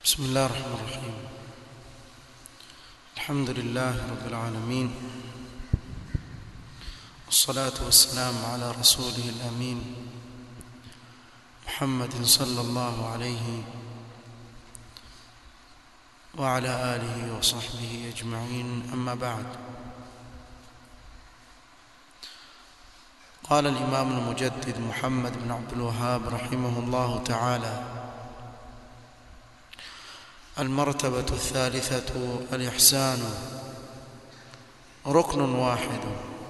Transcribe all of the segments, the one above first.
بسم الله الرحمن الرحيم الحمد لله رب العالمين والصلاة والسلام على رسوله الأمين محمد صلى الله عليه وعلى آله وصحبه أجمعين أما بعد قال الإمام المجدد محمد بن عبد الوهاب رحمه الله تعالى المرتبة الثالثة الإحسان ركن واحد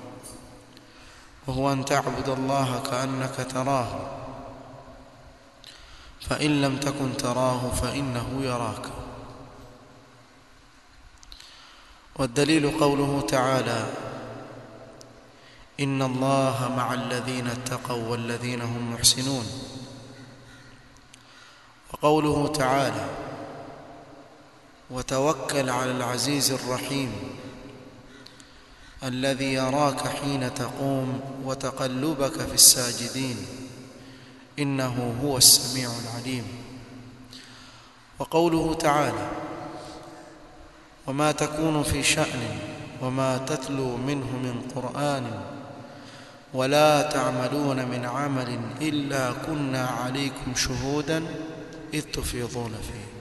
وهو أن تعبد الله كأنك تراه فإن لم تكن تراه فإنه يراك والدليل قوله تعالى إن الله مع الذين اتقوا والذين هم محسنون وقوله تعالى وتوكل على العزيز الرحيم الذي يراك حين تقوم وتقلبك في الساجدين إنه هو السميع العليم وقوله تعالى وما تكون في شأن وما تتلو منه من قرآن ولا تعملون من عمل إلا كنا عليكم شهودا إذ تفيضون فيه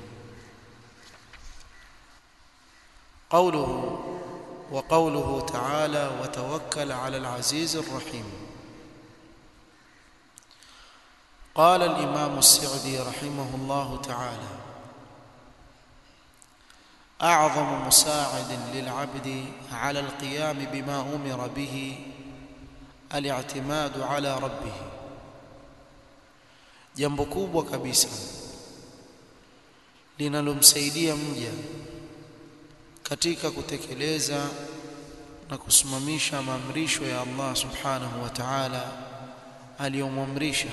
قوله وقوله تعالى وتوكل على العزيز الرحيم قال الإمام السعدي رحمه الله تعالى أعظم مساعد للعبد على القيام بما أمر به الاعتماد على ربه jambo kubwa kabisa linalomsaidia mja katika kutekeleza na kusimamisha maamrisho ya Allah subhanahu wa ta'ala aliyomwamrisha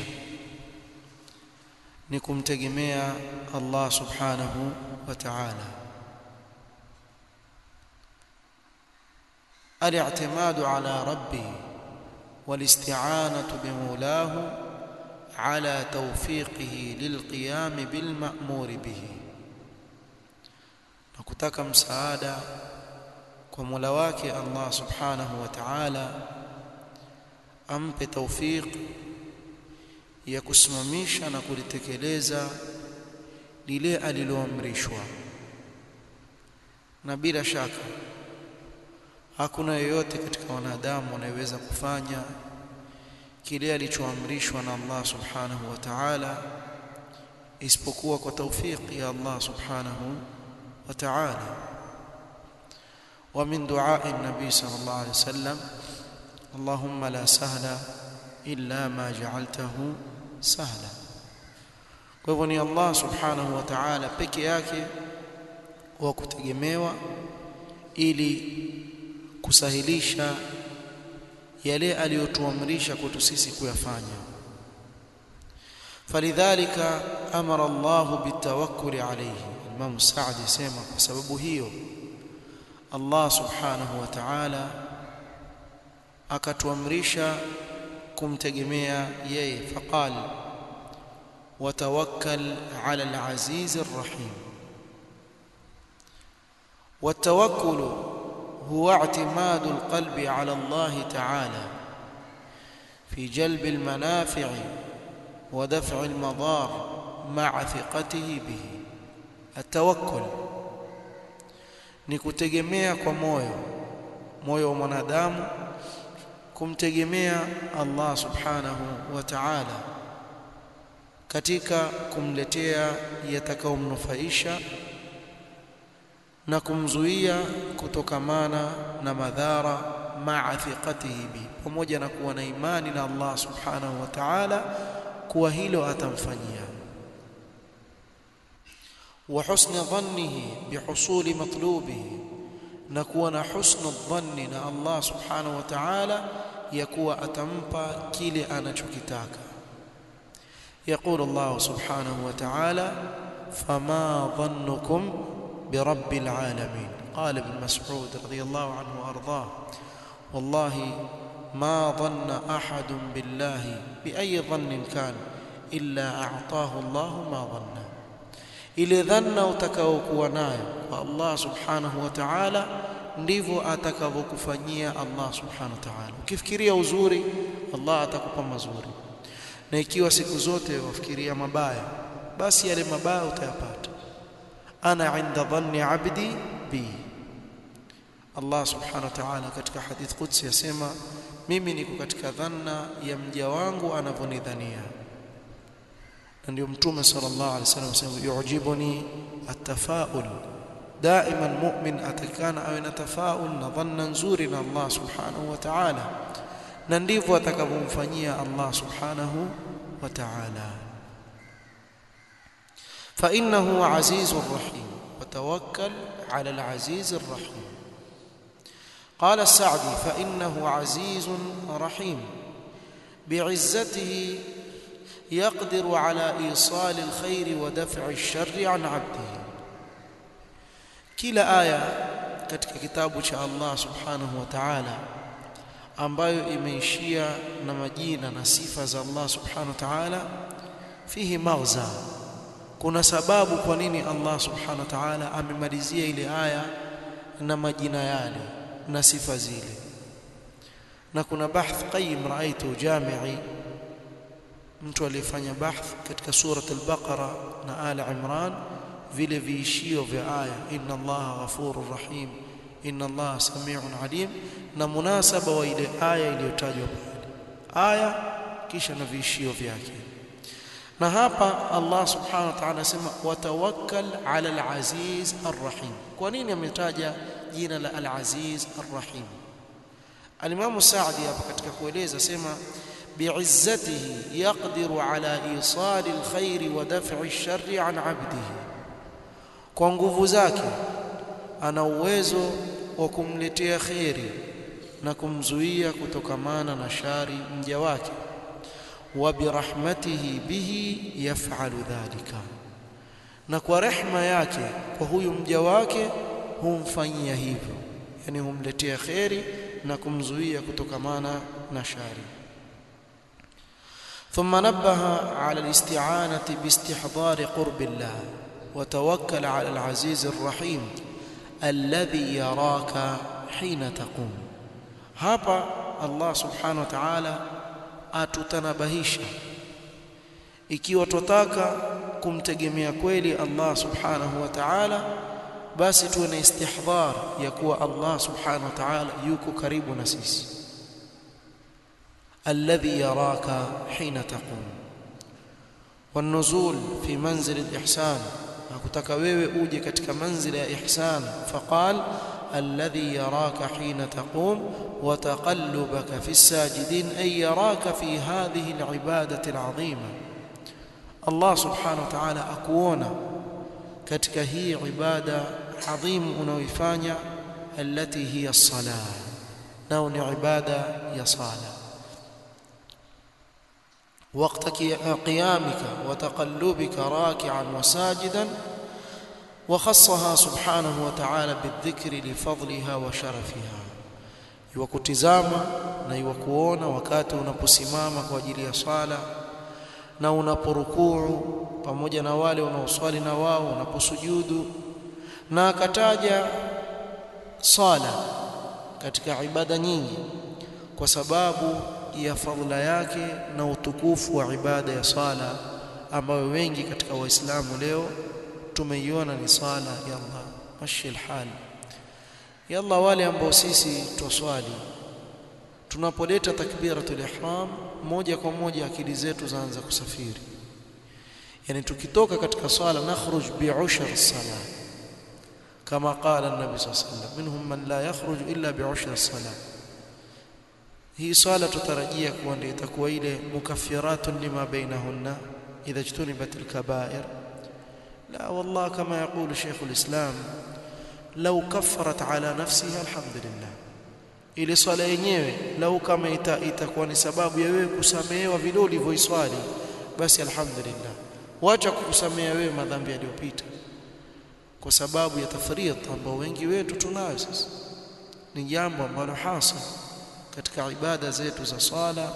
ni kumtegemea Allah subhanahu wa ta'ala الاعتماد على ربه والاستعانة بمولاه على توفيقه للقيام بالمأمور به na kutaka msaada kwa Mola wake Allah Subhanahu wa Ta'ala ampe tawfiq ya kusimamisha na kulitekeleza lile aliloamrishwa na bila shaka hakuna yeyote katika wanadamu anayeweza kufanya kile alichoamrishwa na Allah Subhanahu wa Ta'ala isipokuwa kwa tawfiq ya Allah Subhanahu وتعالى ومن دعاء النبي صلى الله عليه وسلم اللهم لا سهل إلا ما جعلته سهلا kwa hivyo ni Allah subhanahu wa ta'ala peke yake wa kutegemewa ili kusahilisha yale aliyotuamrisha kwetu sisi kuyafanya falidhalika amara Allah bitawakkuli alayhi Imam Saadi sema kwa sababu hiyo Allah Subhanahu wa Ta'ala akatuamrisha kumtegemea yeye faqal watawakkal 'ala al-'aziz ar-rahim والتوكل هو اعتماد القلب على الله تعالى في جلب المنافع ودفع المضار مع ثقته به atawakkul ni kutegemea kwa moyo moyo wa mwanadamu kumtegemea Allah subhanahu wa ta'ala katika kumletea yatakayomnufaisha na kumzuia kutokamana na madhara ma'a thiqatihi bi pamoja na kuwa na imani na Allah subhanahu wa ta'ala kuwa hilo atamfanyia وحسن ظنه بحصول مطلوبه نكون حسن الظن ان الله سبحانه وتعالى يكون اتمpa kile anachokitaka يقول الله سبحانه وتعالى فما ظنكم برب العالمين قال ابن مسعود رضي الله عنه وارضاه والله ما ظن احد بالله باي ظن كان الا اعطاه الله ما ظنه ile dhanna utakaokuwa nayo kwa Allah subhanahu wa ta'ala ndivyo atakavyokufanyia Allah subhanahu wa ta'ala ukifikiria uzuri Allah atakupa mazuri na ikiwa siku zote wafikiria mabaya basi yale mabaya utayapata ana inda dhanni abdi bi Allah subhanahu wa ta'ala katika hadith qudsi yasema mimi niko katika dhanna ya mja wangu anavyonidhania na ndio mtume sallallahu alaihi wasallam asema yu'jibuni at-tafaul daiman mu'min atakana awe na tafaul na dhanna nzuri na Allah subhanahu wa ta'ala na ndivyo atakavyomfanyia Allah subhanahu wa ta'ala fa innahu azizur rahim وتوكل على العزيز الرحيم قال السعدي فإنه عزيز رحيم بعزته يقدر على إيصال الخير ودفع الشر عن عبده كلا آية katika kitabu cha Allah subhanahu wa ta'ala ambayo imeishia na majina na sifa za Allah subhanahu wa ta'ala fihi maghza kuna sababu kwa nini Allah subhanahu wa ta'ala amemalizia ile aya na majina yale na sifa zile na kuna bahth qayyim raaitu jami'i mtu aliyefanya bahth katika surat al-Baqara na Ali Imran vile viishio vya aya inna Allaha ghafurur rahim inna Allaha samiun alim na munasaba wa ile aya iliyotajwa pale aya kisha na viishio vyake na hapa Allah subhanahu wa ta'ala anasema watawakkal ala al-aziz ar-rahim kwa nini ametaja jina la al-aziz ar-rahim al-Imam Sa'di hapa katika kueleza sema bi'izzatihi yaqdiru ala isali al-khair wa daf'i ash-sharri an 'abdihi kwa nguvu zake ana uwezo wa kumletea khairi na kumzuia kutokamana na shari mja wake wa birahmatihi bihi yaf'alu dhalika na kwa rehma yake kwa huyu mja wake humfanyia hivyo yani humletea khairi na kumzuia kutokamana na shari ثم نبه على الاستعانة باستحضار قرب الله وتوكل على العزيز الرحيم الذي يراك حين تقوم hapa Allah subhanahu wa ta'ala atutanabahisha ikiwa tutaka kumtegemea kweli Allah subhanahu wa ta'ala basi tuwe na istihdhar ya kuwa Allah subhanahu wa ta'ala yuko karibu na sisi alladhi yaraka hina taqum والنزول في منزل الإحسان hakutaka wewe uje katika manzila ya ihsan faqal alladhi yaraka hina taqum wa taqallubaka fi sajidin ay yaraka fi hadhihi alibadati alazima Allah subhanahu wa ta'ala akuona katika hii ibada adhim unaoifanya allati hiya as-salah nao ni ibada ya sala وقت قيامك وتقلبك راكعا وساجدا وخصها سبحانه وتعالى بالذكر لفضلها وشرفها يوكتزاما na iwakuona wakati unaposimama kwa ajili ya swala na unaporukuu pamoja na wale unaoswali na wao unaposujudu na akataja sala katika ibada nyingi kwa sababu ya fadhila yake na utukufu wa ibada ya sala ambayo wengi katika waislamu leo tumeiona ni sala ya Allah mashi alhal ya Allah wale ambao sisi twaswali tunapoleta takbiratul ihram moja kwa moja akili zetu zaanza kusafiri yani tukitoka katika swala nakhruj bi'ushr as-salah kama qala an-nabi sallallahu alayhi wasallam minhum man la yakhruj illa bi'ushr as-salah hii swala tutarajia kuwa ndio itakuwa ile mukaffiratun lima bainahunna idha ijtunibat al-kaba'ir la wallah kama yaqulu shaykh al-islam law kaffarat ala nafsiha alhamdulillah ile swala yenyewe lau kama ita, itakuwa ni sababu ya wewe kusamehewa vile ulivyoiswali basi alhamdulillah wacha kukusamea wewe madhambi yaliyopita kwa sababu ya tafrita ambao wengi wetu tunayo sasa ni jambo ambalo hasa katika ibada zetu za swala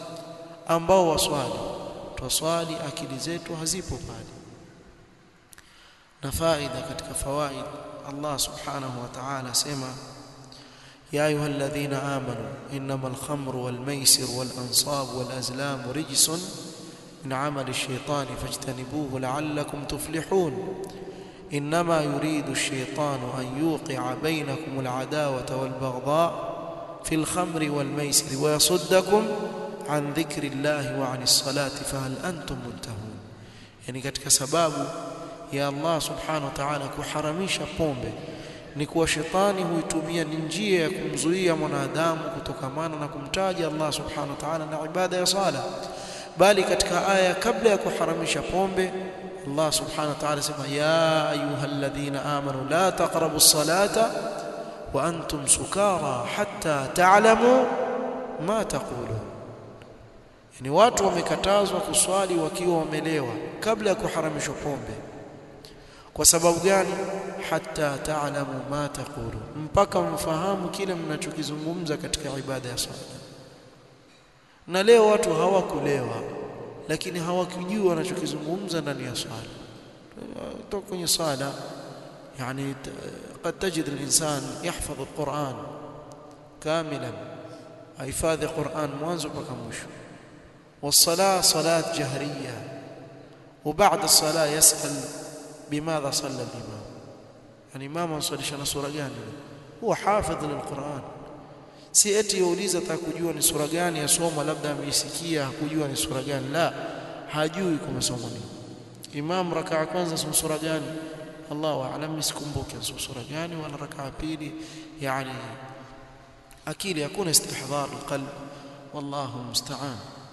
ambao waswali twaswali akili zetu hazipo pale na faida katika fawaid Allah subhanahu wa ta'ala sema يا أيها الذين آمنوا إنما الخمر والميسر والأنصاب والأزلام رجس من عمل الشيطان فاجتنبوه لعلكم تفلحون إنما يريد الشيطان أن يوقع بينكم العداوة والبغضاء في الخمر والميسر ويصدكم عن ذكر الله وعن الصلاة فهل أنتم منتهون يعني katika sababu ya Allah subhanahu wa ta'ala kuharamisha pombe ni kuwa shetani huitumia ni njia ya kumzuia mwanadamu kutokamana na kumtaja Allah subhanahu wa ta'ala na ibada ya sala bali katika aya kabla ya kuharamisha pombe Allah subhanahu wa ta'ala sema ya ayyuhalladhina amanu la taqrabu salata wa antum sukara hatta ta'lamu ma taqulun yani watu wamekatazwa kuswali wakiwa wamelewa kabla ya kuharamishwa pombe kwa sababu gani hatta ta'lamu ma taqulu mpaka mfahamu kile mnachokizungumza katika ibada ya swala na leo watu hawakulewa lakini hawakujua wanachokizungumza ndani ya swala toka kwenye swala يعني قد تجد الإنسان يحفظ القرآن كاملا حفاظ القرآن mwanzo mpaka mwisho والصلاة صلاة جهرية وبعد الصلاة يسأل بماذا صلى الإمام يعني إمام أنصليش أنا سورة gani هو حافظ للقرآن si eti yauliza atakujua ni sura gani yasoma labda ameisikia hakujua ni sura gani la hajui kumesoma nini imam rakaa kwanza soma sura gani Allahu a'lam sikumbuke sura gani wala rakaa pili yani akili hakuna istihdhar alqalb wallahu musta'an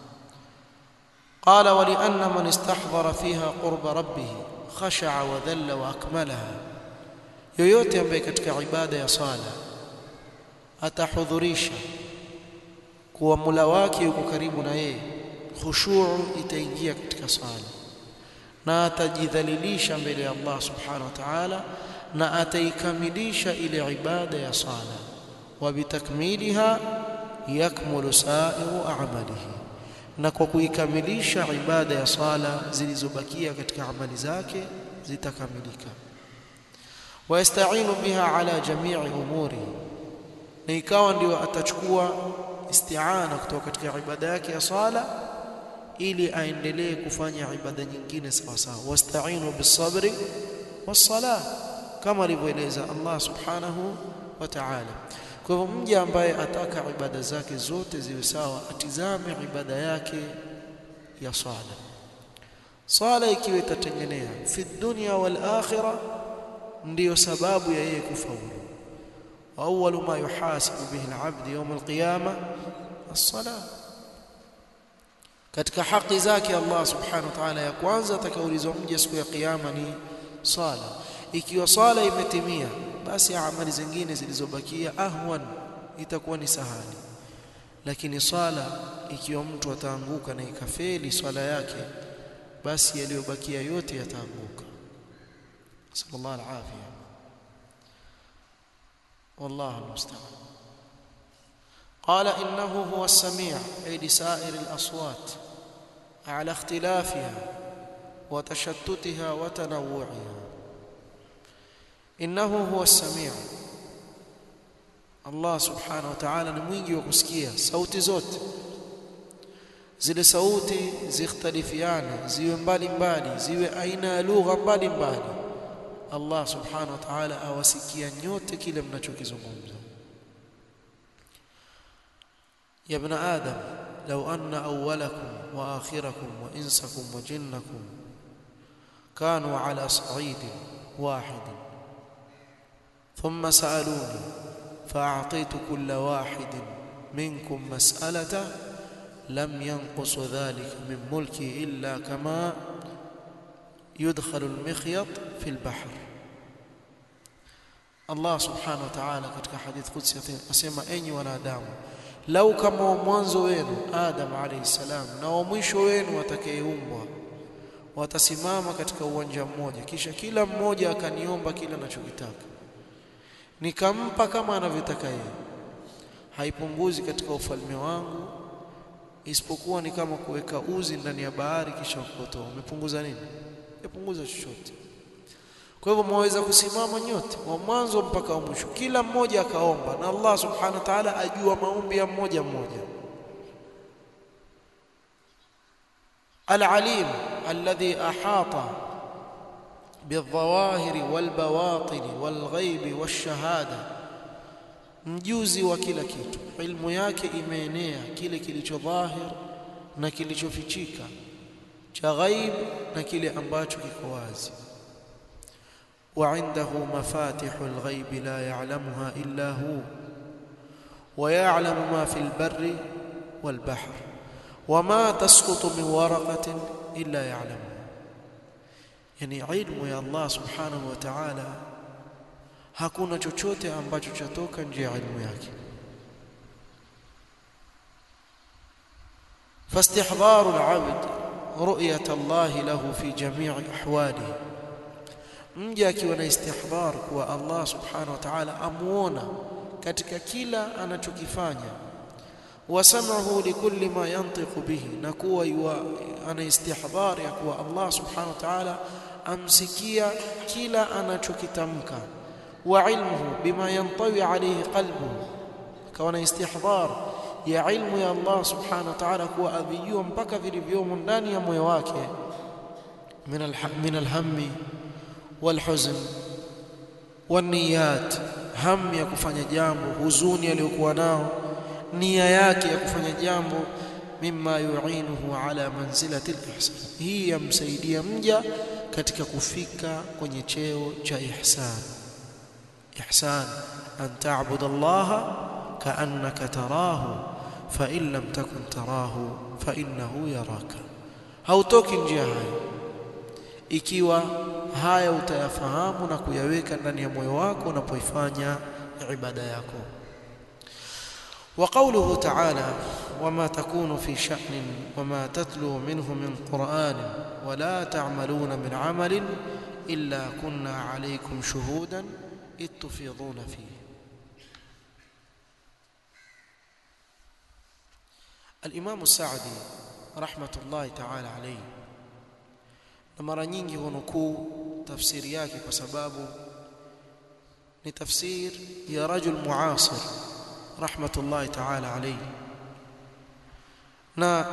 قال ولأن من استحضر فيها قرب ربه خشع وذل واكملها yoyote ambaye katika ibada ya sala atahudhurisha kuwa mula wake yuko karibu na yeye khushu' itaingia katika sala na atajidhalilisha mbele ya Allah subhanahu wa ta'ala na ataikamilisha ile ibada ya sala wa bitakmiliha yakmulu sa'iru a'malihi na kwa kuikamilisha ibada ya sala zilizobakia katika amali zake zitakamilika wayasta'inu biha ala jami'i umuri na ikawa ndio atachukua isti'ana kutoka katika ibada yake ya sala ili aendelee kufanya ibada nyingine sawa sawa wasta'inu bis-sabri was-salah kama alivyoeleza Allah subhanahu wa ta'ala kwa hivyo mja ambaye ataka ibada zake zote ziwe sawa atizame ibada yake ya swala swala ikiwa itatengenea fi dunya wal akhirah ndiyo sababu ya yeye kufaulu awwalu ma yuhasibu bihi al-'abd yawm al-qiyamah as-salah katika haki zake Allah subhanahu wa ta'ala ya kwanza atakaulizwa mja siku ya kiyama ni swala ikiwa swala imetimia basi amali zingine zilizobakia ahwan itakuwa ni sahali lakini swala ikiwa mtu ataanguka na ikafeli swala yake basi yaliyobakia yote yataanguka sallallahu alafia والله المستعان قال انه هو السميع اي لسائر الاصوات على اختلافها وتشتتها وتنوعها innahu huwa as-sami' Allah subhanahu wa ta'ala ni mwingi wa kusikia sauti zote zile sauti zikhtalifiana ziwe mbali mbali ziwe aina ya lugha mbali mbali Allah subhanahu wa ta'ala awasikia nyote kile mnachokizungumza ya ibn adam law anna awwalakum wa akhirakum wa insakum wa jinnakum kanu ala sa'idin wahidin ثم سألوني فأعطيت كل واحد منكم مسألة لم ينقص ذلك من ملكي إلا كما يدخل المخيط في البحر الله سبحانه وتعالى katika hadith qudsi asema enyi wanadamu lau kama wa mwanzo wenu Adam alayhi salam na wa mwisho wenu atakayeumbwa watasimama katika uwanja mmoja kisha kila mmoja akaniomba kile anachokitaka nikampa kama anavyotaka yeye haipunguzi katika ufalme wangu isipokuwa ni kama kuweka uzi ndani ya bahari kisha kukotoa umepunguza nini yapunguza chochote kwa hivyo mwaweza kusimama nyote wa mwanzo mpaka wa mwisho kila mmoja akaomba na Allah subhanahu wa ta'ala ajua maombi ya mmoja mmoja العليم الذي أحاط بالظواهر والبواطن والغيب والشهادة mjuzi wa kila kitu ilmu yake imeenea kile kilicho dhahir na kilichofichika cha ghaib na kile ambacho kiko wazi وعنده مفاتح الغيب لا يعلمها إلا هو ويعلم ما في البر والبحر وما تسقط من ورقة إلا يعلمها يعني علم يا الله سبحانه وتعالى hakuna chochote ambacho chatoka nje ya ilmu yake فاستحضار العبد رؤية الله له في جميع أحواله mja akiwa na istihdhar kuwa Allah subhanahu wa ta'ala amuona katika kila anachokifanya wasamahu likulli ma yantiqu bihi na kuwa ana istihdhar ya kuwa Allah subhanahu wa ta'ala amsikia kila anachokitamka wa ilmuhu bima yantawi alayhi qalbuhu kawa na istihdhar ya ilmu ya Allah subhanahu wa ta'ala kuwa avijua mpaka vilivyomo ndani ya moyo wake min alhammi والحزن والنيات هم ya kufanya jambo huzuni aliyokuwa nao nia yake ya kufanya jambo mimma yu'inuhu ala manzilati al-ihsan hii yamsaidia mja katika kufika kwenye cheo cha ihsan ihsan an ta'bud Allah ka'annaka tarahu fa in lam takun tarahu fa innahu yaraka hautoki njia hayo ikiwa haya utayafahamu na kuyaweka ndani ya moyo wako unapoifanya ibada yako وقوله تعالى وما تكون في شأن وما تتلو منه من قرآن ولا تعملون من عمل إلا كنا عليكم شهودا إذ تفيضون فيه الإمام السعدي رحمة الله تعالى عليه na mara nyingi hunukuu tafsiri yake kwa sababu ni tafsir ya rajul muasir rahmatullahi ta'ala alayhi na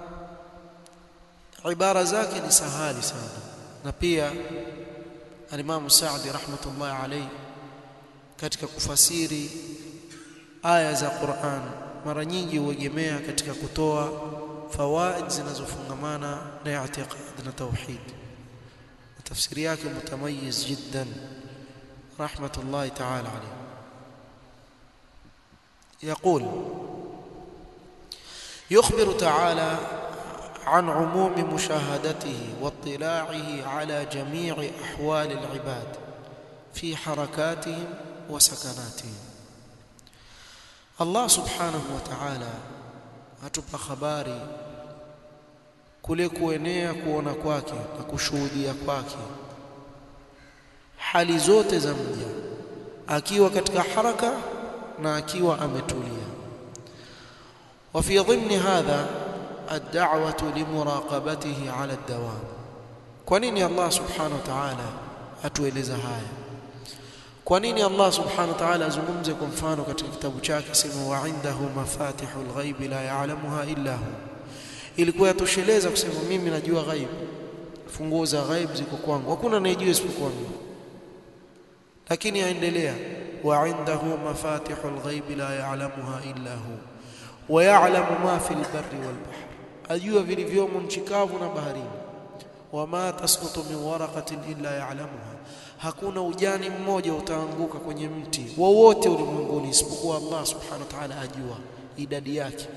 ibara zake ni sahali sana na pia al-Imam Sa'di rahmatullahi alayhi katika kufasiri aya za Qur'an mara nyingi huegemea katika kutoa fawaid zinazofungamana na i'tiqad na tauhid tafsiri yake mutamayiz jiddan rahmatullahi ta'ala alayhi يقول يخبر تعالى عن عموم مشاهدته واطلاعه على جميع احوال العباد في حركاتهم وسكناتهم الله سبحانه وتعالى atupa habari kule kuenea kuona kwake na kushuhudia kwake hali zote za mja akiwa katika haraka na akiwa ametulia وفي ضمن هذا الدعوة لمراقبته على الدوام kwa nini Allah subhanahu wa ta'ala atueleza haya kwa nini Allah subhanahu wa ta'ala azungumze kwa mfano katika kitabu chake sema wa indahu mafatihul ghaibi la ya'lamuha illa hu ilikuwa yatosheleza kusema mimi najua ghaib funguo za ghaib ziko kwangu hakuna anayejua isipokuwa mimi lakini aendelea wa indahu mafatihul ghaibi la ya'lamuha illa hu wa ya'lamu ma fil barri wal bahr ajua vilivyomo nchi kavu na baharini wama tasqutu min waraqatin illa ya'lamuha hakuna ujani mmoja utaanguka kwenye mti wowote ulimwenguni isipokuwa Allah subhanahu wa ta'ala ajua idadi yake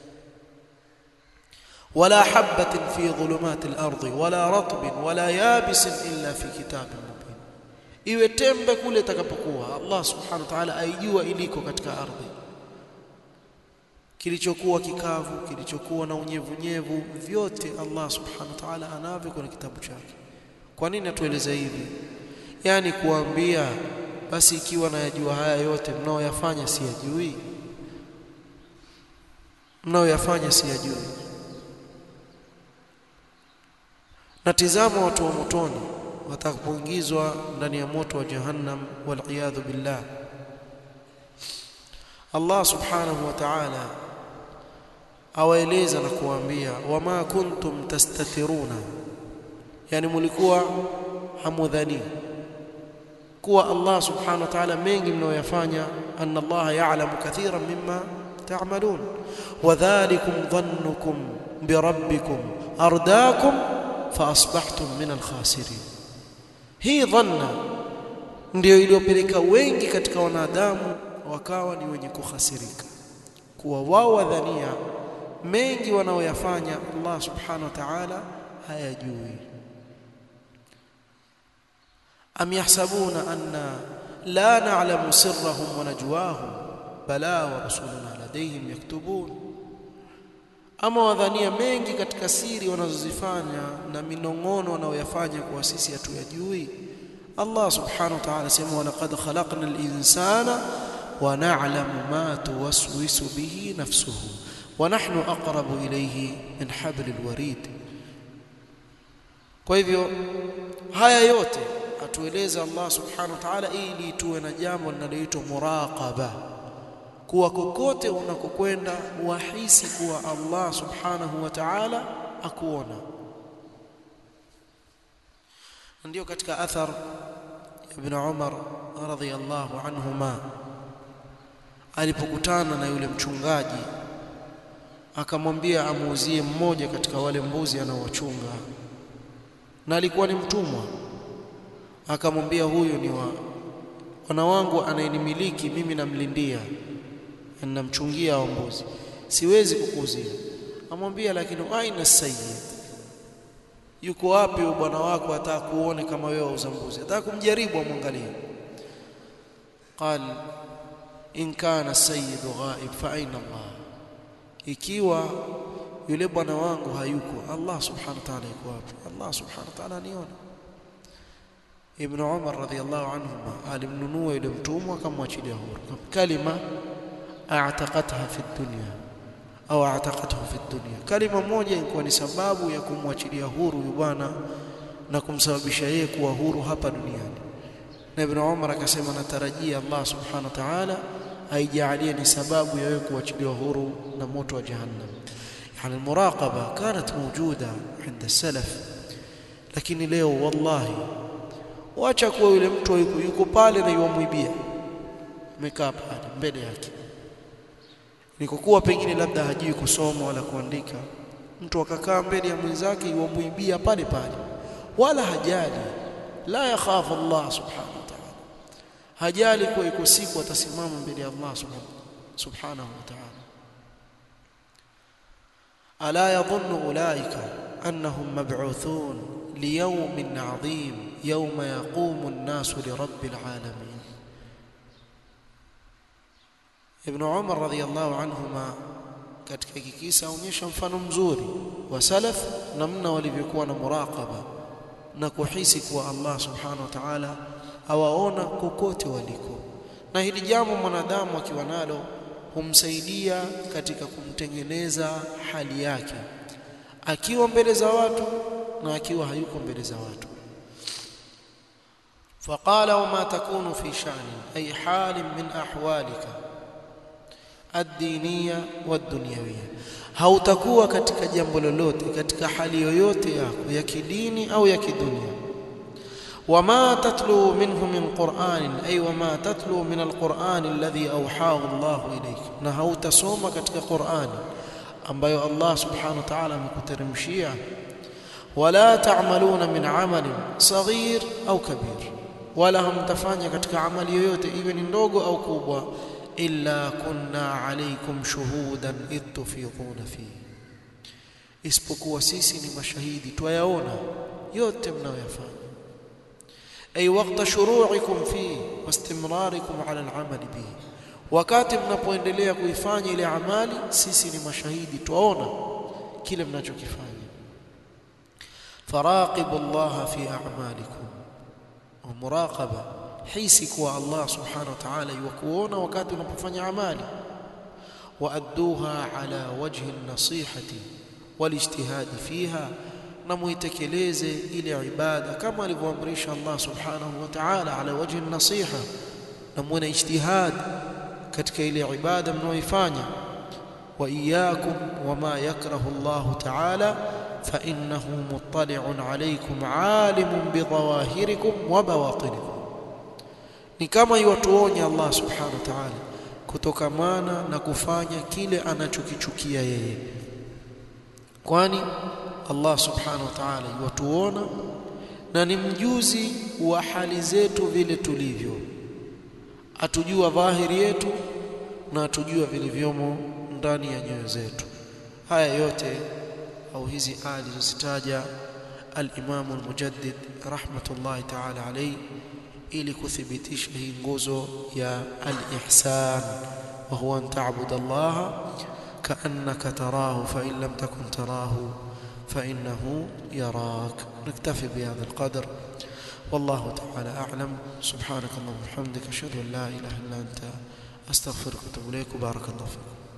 wala habatin fi dhulumati al-ardi wala ratbin wala yabisin illa fi kitabin mubin iwe tembe kule itakapokuwa Allah subhanahu wa ta'ala aijua iliko katika ardhi kilichokuwa kikavu kilichokuwa na unyevunyevu vyote Allah subhanahu wa ta'ala anavyo kwenye kitabu chake kwa nini atueleza hivi yani kuambia basi ikiwa nayajua haya yote mnaoyafanya siyajui mnaoyafanya siyajui na tizama watu wa motoni watakapoingizwa ndani ya moto wa jahannam waliyadhu billah Allah subhanahu wa ta'ala awaeleza na kuwaambia wama kuntum tastatiruna yani mulikuwa hamudhani kuwa Allah subhanahu wa ta'ala mengi mnayoyafanya anna Allah ya'lamu kathiran mimma ta'malun wadhalikum dhannukum birabbikum ardaakum faasbahtum min alkhasirin hii dhanna ndio iliyopeleka wengi katika wanadamu wakawa ni wenye kukhasirika kuwa wao wadhania mengi wanaoyafanya Allah subhanahu wa ta'ala hayajui am yahsabuna anna la na'lamu sirrahum wa najwahum bala wa rusuluna ladayhim yaktubun ama wadhania mengi katika siri wanazozifanya na minong'ono wanaoyafanya kwa sisi hatuyajui Allah subhanahu wa ta'ala sema wa laqad khalaqna al-insana wa na'lamu ma tuwaswisu bihi nafsuhu wa nahnu aqrabu ilayhi min hablil warid kwa hivyo haya yote atueleza Allah subhanahu wa ta'ala ili tuwe na jambo linaloitwa muraqaba kuwa kokote unakokwenda wahisi kuwa Allah subhanahu wa ta'ala akuona ndio katika athar ibn Umar radhiyallahu anhuma alipokutana na yule mchungaji akamwambia amuuzie mmoja katika wale mbuzi anaowachunga na alikuwa ni mtumwa akamwambia huyu ni wa wana wangu anayenimiliki mimi namlindia namchungia hao mbuzi siwezi kukuuzia amwambia lakini aina sayyid yuko wapi bwana wako ataka kuone kama wewe wauza mbuzi ataka kumjaribu amwangalie qal in kana sayyid ghaib fa aina Allah ikiwa yule bwana wangu hayuko Allah subhanahu wa ta'ala yuko wapi Allah subhanahu wa ta'ala aniona Ibn Umar radhiyallahu anhuma alimnunua yule mtumwa akamwachilia huru kalima a'taqatha fi dunya au a'taqathu fi dunya kalima moja ilikuwa ni sababu ya kumwachilia huru huyu bwana na kumsababisha yeye kuwa huru hapa duniani na Ibn Umar akasema natarajia Allah subhanahu wa ta'ala aijalie ni sababu ya wewe kuachiliwa huru na moto wa jahannam yani almuraqaba kanat mawjuda عند السلف lakini leo wallahi wacha kuwa yule mtu yuko, yuko pale na yuamwibia amekaa pale mbele yake nikokuwa pengine labda hajui kusoma wala kuandika mtu akakaa mbele ya mwenzake yuamwibia pale pale wala hajali la yakhafu Allah subhanahu wa ta'ala hajali kuwa iko siku atasimama mbele ya Allah subhanahu wa ta'ala ala yadhunnu ulaika annahum mab'uthun liyawmin 'adhim yawma yaqumu an-nasu lirabbil 'alamin Ibn Umar radhiyallahu anhuma katika hiki kisa aonyesha mfano mzuri wa salaf namna walivyokuwa na muraqaba na kuhisi kuwa Allah subhanahu wa ta'ala awaona kokote waliko na hili jambo mwanadamu akiwa nalo humsaidia katika kumtengeneza hali yake akiwa mbele za watu na akiwa hayuko mbele za watu فقال وما تكون في شأن أي حال من أحوالك الدينية والدنيوية hautakuwa katika jambo lolote katika hali yoyote yako ya kidini au ya kidunia wama tatlu minhu min qur'anin ay wama tatlu min alquran alladhi awhahu Allah ilayk na hautasoma katika Qur'ani ambayo Allah subhanahu wa ta'ala amekuteremshia wala ta'maluna min amalin saghir au kabir wala hamtafanya katika amali yoyote iwe ni ndogo au kubwa illa kunna alaykum shuhudan id tufiduna fi isipokuwa sisi ni mashahidi twayaona yote mnayoyafanya ay waqta shuru'ikum fi wastimrarikum ala al'amal bihi wakati mnapoendelea kuifanya ile amali sisi ni mashahidi twaona kile mnachokifanya faraqibu Allah fi a'malikum wa muraqaba hisi kuwa Allah subhanahu wa ta'ala yukuona wakati unapofanya amali waadduha ala wajhi an-nasihati walijtihadi fiha na muitekeleze ile ibada kama alivyoamrisha Allah subhanahu wa ta'ala ala wajhi nasiha na muwe na ijtihad katika ile ibada mnaoifanya wa iyyakum wama yakrahu Allah ta'ala fa innahu muttali'un alaykum alimun bidhawahirikum wa bawatinikum ni kama iwatuonya Allah subhanahu wa ta'ala kutokamana na kufanya kile anachokichukia yeye kwani Allah subhanahu wa ta'ala iwatuona na ni mjuzi wa hali zetu vile tulivyo atujua dhahiri yetu na atujua vilivyomo ndani ya nyoyo zetu haya yote au hizi aya zilizozitaja al-Imam al-Mujaddid rahmatullahi ta'ala alayhi ili kuthibitisha hii nguzo ya al-ihsan wa huwa an ta'budu Allah ka'annaka tarahu fa in lam takun tarahu fa innahu yarak naktafi bihadha al-qadr والله تعالى أعلم سبحانك اللهم وبحمدك أشهد أن لا إله إلا أنت أستغفرك وأتوب إليك وبارك الله فيك